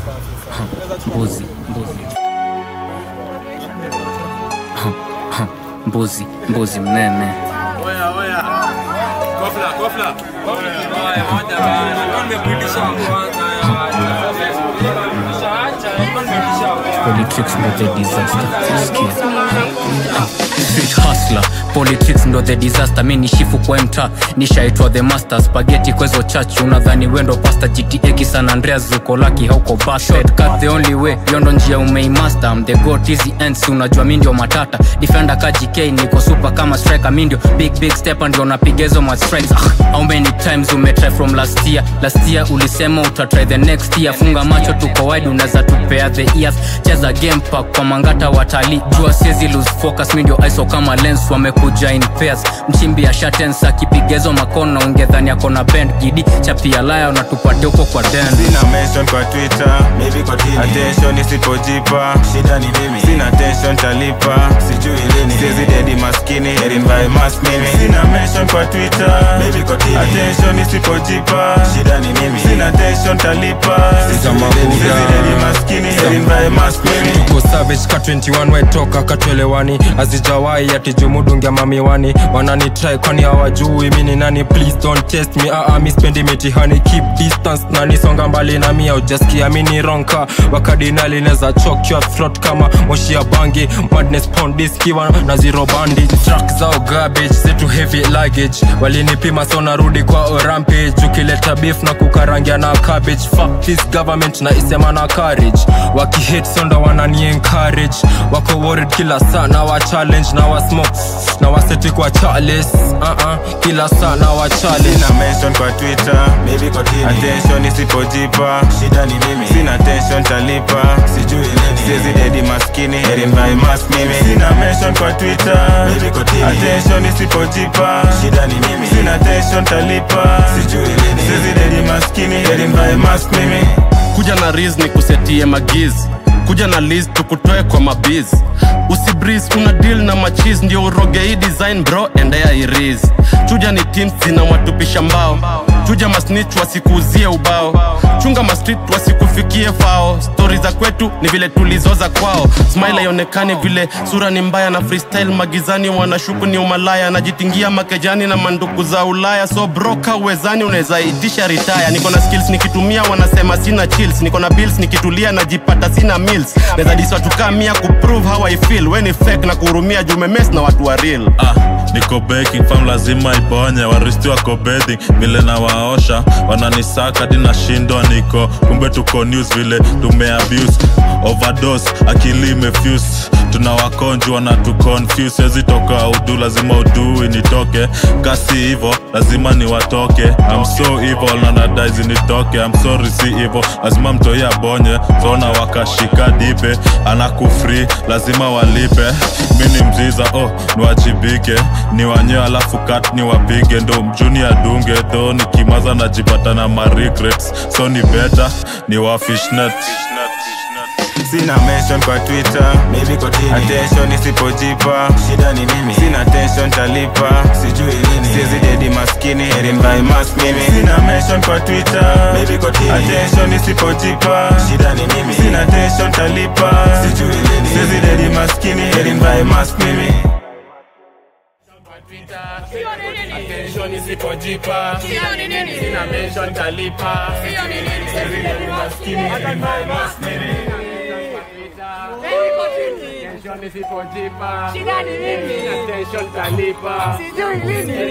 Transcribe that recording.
mbuzi mbuzi mbuzi mbuzi mnene Oya, oya. Kofla, kofla. Oya, moja bana. Ndio nimepitisha kwanza ya. Nishaacha, ndio nimepitisha kwanza. politics ndo the disaster Sikia. Street hustler politics ndo the disaster mi ni shifu kwa mta nishaitwa the master spaghetti kwezo church unadhani wendo pasta gta kisan andreas zuko laki hauko bastard cut the only way hiyo ndo njia umeimaster I'm the goat easy ends unajua mi ndio matata defender ka gk niko super kama striker mi ndio big big stepper ndio napigezo ma strikes ah, how many times umetry from last year last year ulisema utatry the next year funga macho tuko wide unaweza tupea the ears cheza game park kwa mangata watalii jua siezi lose focus mi ndio iso kama lens wamekuja in pairs mchimbi ya shatens akipigezo makono ungedhani ako na bend gidi chapia laya unatupatia huko kwa den sina mention kwa twitter Maybe kwa tini. attention isipojipa Shida ni mimi. sina tension talipa Sijui lini. siezi dedi maskini herin by mas mimi sina mention kwa twitter Maybe kwa tini. attention isipojipa Shida ni mimi. sina tension talipa Sijui lini. siezi dedi maskini herin by mas mimi tuko savage ka 21 wetoka katwelewani azijawai atijumudungia mamiwani wanani try kwani hawajui mi ni nani please don't test me aa mi spendi mitihani keep distance nanisonga mbali na mia ujaskia mi ni ronka wakadinali neza chok your throat kama moshi ya bangi madness pondis kiwa na zero bandi truck zao garbage zetu heavy luggage walinipima so narudi kwa rampage ukileta beef na kukarangia na cabbage fuck this government na isema na courage wakihate sonda wanani encourage wako worried kila saa na wa challenge na wa smoke na waseti kwa chales uh -uh, kila saa na wa challenge sina mention kwa twitter Maybe kwa tini. attention isipojipa Shida ni mimi. sina tension talipa Sijui lini. siezi dedi maskini herin by mas mimi sina mention kwa twitter Maybe kwa tini. attention isipojipa Shida ni mimi. sina tension talipa Sijui lini. siezi dedi maskini herin by mas mimi kuja na riz ni kusetie magiz kuja na list tukutoe kwa mabiz usibris una deal na machis ndio uroge hii design bro endea iriz chuja ni teams zinawatupisha mbao chuja masnich wasikuuzie ubao chunga mastrit wasikufikie fao stori za kwetu ni vile tulizoza kwao smile haionekani vile sura ni mbaya na freestyle magizani wanashuku ni umalaya najitingia makejani na manduku za ulaya so broka uwezani unaweza itisha ritaya niko na skills nikitumia wanasema sina chills niko na bills nikitulia najipata sina meals naweza diswatukaa mia kuprove how I feel weni fake na kuhurumia jumemes na watu wa real ah, niko baking fam lazima iponye waristi wako bedding vile nawaosha wananisaka hadi nashindwa niko kumbe tuko news vile tumeabuse overdose akili imefuse tunawakonjwa na tuconfuse siwezi toka udu lazima udui nitoke kasi hivo lazima niwatoke I'm so evil na nadaizi nitoke I'm sorry si hivo lazima mtoi abonye sona wakashika dipe anakufri lazima walipe mi ni mziza oh niwajibike ni wanyewe alafu kat niwapige ndo mjuni adunge tho nikimaza najipata na maregrets so ni beta ni wafishnet sina mention kwa twitter Maybe kwa tini. attention isipojipa Shida ni mimi. sina tension talipa Sijui lini. siezi dedi maskini herin by mas mimi sina mention kwa twitter Maybe kwa tini. attention isipojipa Shida ni mimi. sina tension talipa Sijui lini. siezi dedi maskini herin by mas mimi Attention isipojipa. Sina mention talipa. Sizi ni maskini. Attention isipojipa. Sina tension talipa.